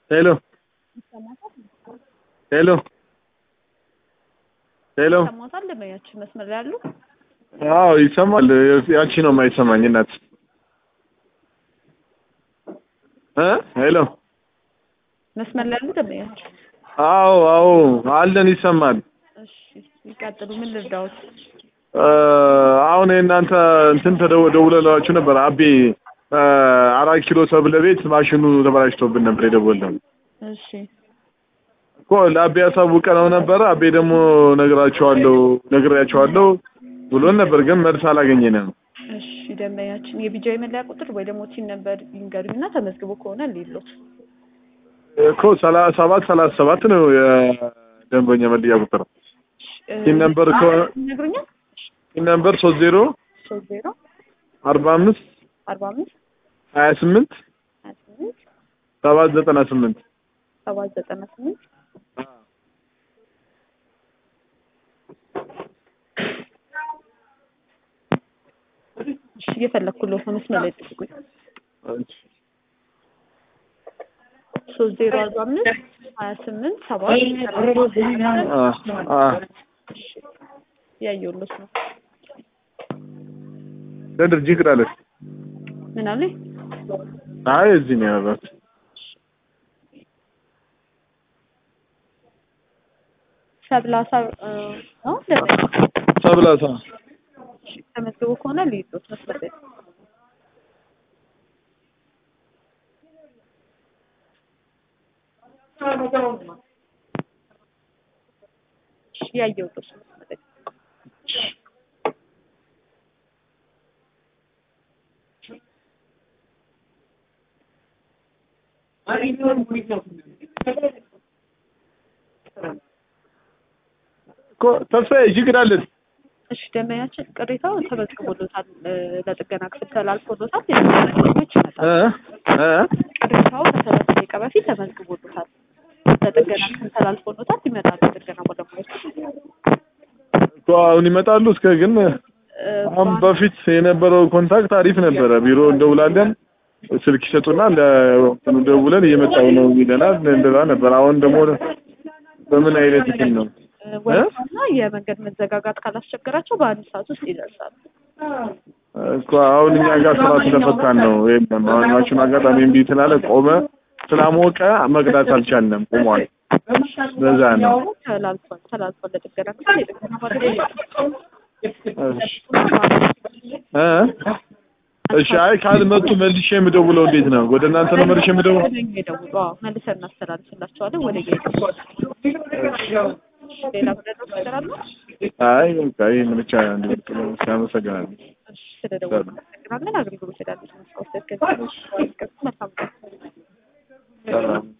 ሄሎ ሄሎ ሄሎ ሰማታል ደንበኛችን መስመር ላይ ያሉ አዎ ይሰማል። ያቺ ነው የማይሰማኝ እናት እ ሄሎ መስመር ላይ ያሉ ደንበኛችን አዎ አዎ አለን ይሰማል። እሺ ይቀጥሉ ምን ልርዳዎት እ አሁን የእናንተ እንትን ተደው- ደውለላችሁ ነበር አቤ እ አራት ኪሎ ሰብለ ቤት ማሽኑ ተበላሽቶብን ነበር የደወልነው እሺ እኮ ለአቤ ያሳውቀነው ነበር። አቤ ደግሞ ነግራቸዋለሁ ነግሬያቸዋለሁ ብሎን ነበር፣ ግን መልስ አላገኘንም። እሺ ደንበኛችን የቢጃዊ መለያ ቁጥር ወይ ደግሞ ቲን ነበር ይንገሩኝና ተመዝግቦ ከሆነ ሌሎት እኮ ሰላሳ ሰባት ሰላሳ ሰባት ነው የደንበኛ መለያ ቁጥር። ቲን ነምበር ከሆነ ይነግሩኛል ቲን ነምበር ሶስት ዜሮ ሶስት ዜሮ አርባ አምስት አርባ አምስት ሀያ ስምንት ሀያ ስምንት ሰባት ዘጠና ስምንት ሰባት ዘጠና ስምንት እሺ እየፈለግኩለት ነው መስመር ላይ ጥቁኝ ሶስት ዜሮ አርባ አምስት ሀያ ስምንት ሰባት ያየሁለት ነው ለድርጅ ይቅዳለች። ምን አለኝ አይ እዚህ ነው ያደረኩት። ሰብላሳ እ ነው ደንበኛ ሰብላሳ ተመዝግቦ ከሆነ ልይዞት መስመር ላይ እሺ ያየሁለት ነው መስመር ላይ እኮ ተስፋዬ ይቅዳለች። እሺ ደንበኛችን ቅሬታው ተመዝግቦሎታል እ ለጥገና ክፍል ተላልፎሎታል የጥገና ክፍሎች እ ይመጣሉ እ ቅሬታው ከሰላሳ ደቂቃ በፊት ተመዝግቦሎታል ለጥገና ክፍል ተላልፎሎታል ይመጣሉ የጥገና ባለሙያዎች እኮ አሁን ይመጣሉ። እስከ ግን እ አሁን በፊት የነበረው ኮንታክት አሪፍ ነበረ። ቢሮ እንደውላለን፣ ስልክ ይሰጡና ለእንትኑ ደውለን እየመጣው ነው ይለናል። እንደዛ ነበር። አሁን ደግሞ በምን አይነት እንትን ነው? ወይና የመንገድ መዘጋጋት ካላስቸገራቸው በአንድ ሰዓት ውስጥ ይደርሳሉ። እኮ አሁን እኛ ጋር ስራ ስለፈታን ነው። የለም አሁን ማሽኑ አጋጣሚ እምቢ ስላለ ቆመ፣ ስላሞቀ መቅዳት አልቻልንም፣ ቆሟል። በዛ ነው። ተላልፏል ተላልፏል ለጥገና ክፍል የጥገና ባለሙያዎች እሺ እ እሺ አይ ካልመጡ መልሼ የምደውለው እንዴት ነው? ወደ እናንተ ነው መልሼ የምደውለው? ወደ እኛ ይደውሉ። አዎ መልሰን እናስተላልፍላቸዋለን። ወደ እኛ ይደውሉ። ሌላ ምንድነው ነገር አለ? አይ በቃ ይሄን ብቻ እንዲወጥ ነው። አመሰግናለሁ። እሺ ስለደወሉ እናመሰግናለን። አገልግሎት ስላለ መስዋዕት ከዚህ መልካም ሰላም